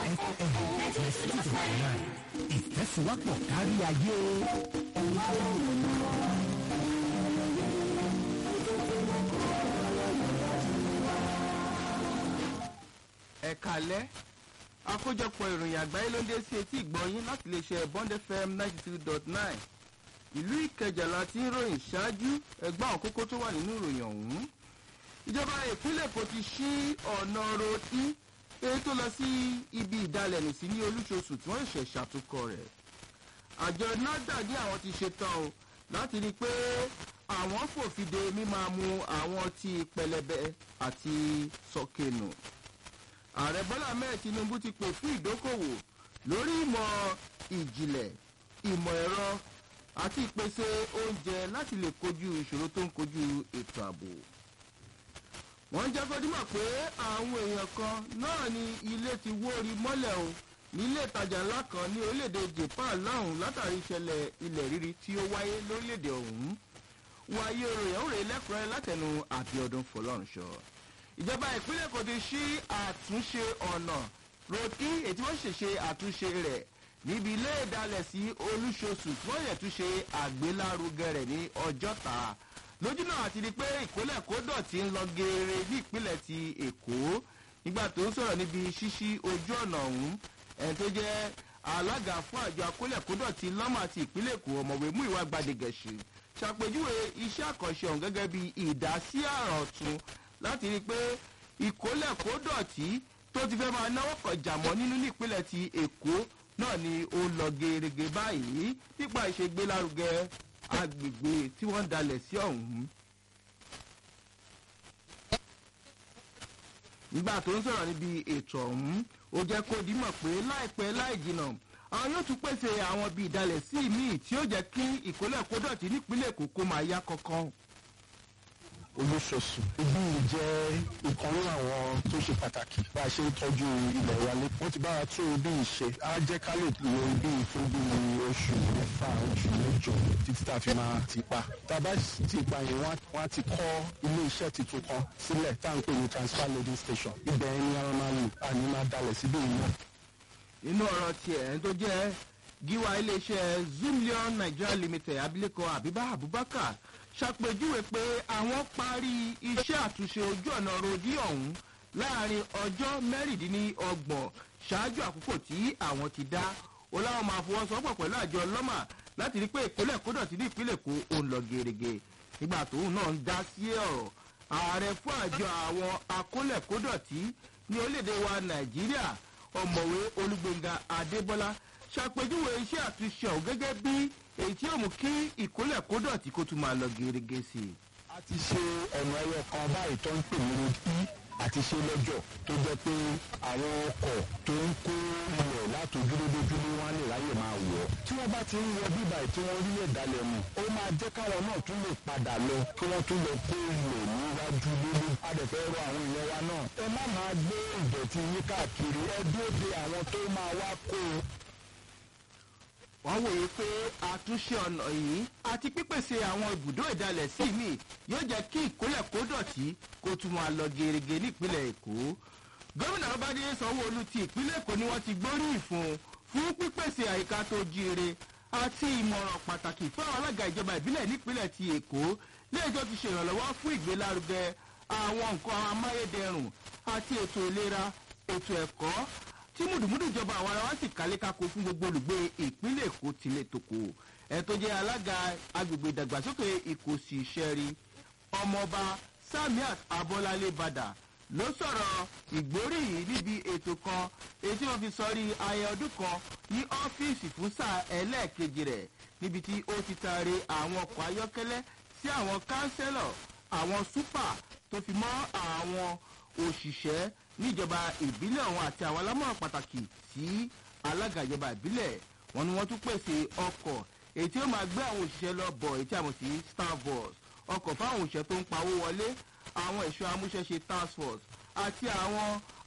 fm twenty two nine ìfẹ́síwápọ̀ kárí ayé. ẹ kalẹ́ àkójọpọ̀ ìròyìn àgbáyé ló ń dé sí etí ìgbọ̀nyín láti lè ṣe bond fm ninety two dot nine ìlú ìkẹjà la ti ń ròyìn ṣáájú ẹgbẹ́ àwọn kókó tó wà nínú ìròyìn ọ̀hún ìjọba ìpínlẹ̀ èkó ti ṣí ọ̀nà rotí èyí tó lọ sí ibi ìdalẹ̀nù sí ní olúṣoṣù tí wọ́n ṣẹ̀ ṣàtúnkọ rẹ̀ àjọ nada ní àwọn ti ṣetán o láti rí i pé àwọn fòfin de mímáa mu àwọn ọtí pẹlẹbẹ àti sọkènù ààrẹ bọ́lá mẹ́ẹ̀ tinubu ti pè fún ìdókòwò lórí ìmọ̀ ìjìnlẹ̀ ìmọ̀ ẹ̀rọ àti ìpèsè oúnjẹ láti lè kojú ìṣòro tó ń kojú ètò ààbò wọ́n jẹ́ kọ́dúmọ̀ pé àwọn èèyàn kan náà ni ilé ti wóorí mọ́lẹ̀ o nílé ìtajà ńlá kan ní orílẹ̀-èdè japan lọ́hùn látàrí ìṣẹ̀lẹ̀ ilẹ̀ rírí tí ó wáyé lórílẹ̀-èdè ọ̀hún wáyé oròyìn òrè lẹ́kùnrin látẹnu àbíọdún fọlọ́runṣọ ìjọba ìpínlẹ̀ èkó ti ṣí àtúnṣe ọ̀nà rotí ètí wọ́n ṣèṣe àtúnṣe rẹ̀ níbi ilé ìdálẹ̀ sí olúṣoṣù tí wọ́n yẹ tún ṣe àgbélárugẹ rẹ̀ ní ọjọ́ta lójúnà àti di pé ìpínlẹ̀ kó dọ̀tí ń lọ geere ní ìpínlẹ̀ ti èkó nígbà tó ń sọ̀rọ̀ níbi ṣíṣí ojú ọ̀nà ọ̀hún ẹni tó jẹ́ alága fún àjọ akólẹ̀ kó dọ̀tí lọ́mọ àti ìpínlẹ̀ èkó ọ̀mọ̀wé mú ìwà gbadegẹ̀ṣì ṣàpèjúwe iṣẹ́ àkànṣe ọ̀hún gẹ́gẹ́ bí ìdásí àrà ọ̀tún láti rí i pé ìkólẹ̀ kó dọ̀tí tó ti fẹ́ máa náwó kan jàmọ́ nínú nípínlẹ̀ ti èkó náà ni ó lọ gerege báyìí nípa ìṣègbélárugẹ agbègbè tí wọ́n ń dalẹ̀ sí ọ̀hún. nígbà tó ń sọ̀rọ̀ níbi ètò ọ̀hún ó jẹ́ kó dímọ̀ pé láìpẹ́ láì jìnnà àwọn yóò tún pèsè àwọn bíi ìdalẹ̀ sí míì tí ó jẹ́ kí ìkólẹ̀ kó dọ̀tí nípínlẹ̀ èkó kó máa yá kankan olóṣooṣù ibi yìí jẹ́ ìkan nínú àwọn tó ṣe pàtàkì bá a ṣe ń tọ́jú ilẹ̀ wa lé wọ́n ti bá wa tún ibi yìí ṣe á jẹ́ ká lè lo ibi yìí fún bí oṣù mẹ́fà oṣù mẹ́jọ títí tá a fi máa ti pa tá a bá ti pa yẹn wọ́n á ti kọ́ ilé iṣẹ́ tuntun kan sílẹ̀ tá à ń pè ní transfer loading station ibẹ̀ ẹni ara máa lò àní máa dalẹ̀ síbí yìí náà. nínú ọ̀rọ̀ tiẹ̀ ẹni tó jẹ́ gíwá iléeṣẹ́ zoomlion nigeria limited abilékọ abiba abubakar ṣàpèjúwe pé àwọn parí iṣẹ́ àtúnṣe ojú ọ̀nà rodi ọ̀hún láàrin ọjọ́ mẹ́rìndínlọ́gbọ̀n ṣáájú àkókò tí àwọn ti dá ó láwọn máa fọwọ́sowọ́pọ̀ pẹ̀lú àjọ lọ́mà láti rí pé ìpínlẹ̀ kódọ̀tí ní ìpínlẹ̀ kó ó ń lọ gerege nígbà tóun náà ń dá sí ọ̀rọ̀ ààrẹ fún àjọ àwọn akólẹ̀kódọ̀tí ní orílẹ̀-èdè wa nàìjíríà ọ̀mọ̀wé olúgbẹ̀ngà adébọ́lá ṣàpèjúwe iṣẹ́ àtúnṣe ọ̀hún gẹ́gẹ́ bí èyí tí yóò mú kí ìkólẹ̀ kó dọ̀tí kó tún máa lọ gerege sí i. a ti ṣe ọ̀nà ẹyọ kan báyìí tó ń pè ní road e àti ṣe lọ́jọ́ tó jẹ́ pé àwọn ọkọ̀ tó ń kó ilẹ̀ látòjúlódójúlé wọn lè ráyè máa wọ̀ ọ́. tí wọ́n bá ti ń wọ bíbà tí wọ́n rí ẹ̀dálẹ̀ mu ó máa jẹ́ káwọn náà tún lè padà lọ kí wọ́n tún lọ kó ilẹ̀ níwájú lórí. a dẹ̀ fẹ́ rọ àwọn èèyàn wa náà ẹ má máa gbé ìdọ̀tí yín káàkiri ẹ dúró de àwọn tó máa wá kó o wọ́n wòye pé àtúnṣe ọ̀nà yìí àti pípèsè àwọn ibùdó ìdalẹ̀ sí mi yóò jẹ́ kí ìkólẹ̀ kó dọ̀tí kó tún máa lọ gerege nípínlẹ̀ èkó. gómìnà ọbadé sanwó-olu ti ìpínlẹ̀ èkó ni wọ́n ti gbóríyìn fún fún pípèsè àyíká tó jíire àti ìmọ̀ràn pàtàkì fún àwọn alága ìjọba ìbílẹ̀ nípínlẹ̀ ti èkó léèjọ́ ti ṣèrànlọ́wọ́ fún ìgbélárugẹ àwọn nǹkan amáyédẹrùn àti ètò ìlera ètò ẹ̀kọ́ tí mùdùmùdù ìjọba àwọn ará wa sì kálékáko fún gbogbo olùgbé ìpínlẹ̀ èkó tilẹ̀ tòkó ẹ̀ tó jẹ́ alága agbègbè ìdàgbàsókè ìkòsì ìṣẹ́rí ọmọọba samiat abọ́lálé badà ló sọ̀rọ̀ ìgbóríyìn níbi ètò kan èyí tí wọ́n fi sọrí ayẹ ọdún kan ní ọ́fíìsì fún sáà ẹlẹ́ẹ̀kejì rẹ̀ níbi tí ó ti taari àwọn ọkọ̀ ayọ́kẹ́lẹ́ sí àwọn kánsẹ́lọ̀ àwọn súpà tó fi mọ́ àwọn òṣìṣẹ́ níjọba ìbílẹ̀ ọ̀hún àti àwọn alámọ̀ràn pàtàkì sí alága ìjọba ìbílẹ̀ wọn ni wọ́n tún pèsè ọkọ̀ èyí tí ó máa gbé àwọn òṣìṣẹ́ lọ bọ̀ èyí tí a mọ̀ sí star bus ọkọ̀ fáwọn òṣìṣẹ́ tó ń pawó wọlé àwọn ẹ̀ṣọ́ amúṣẹ́ṣe task force àti àwọn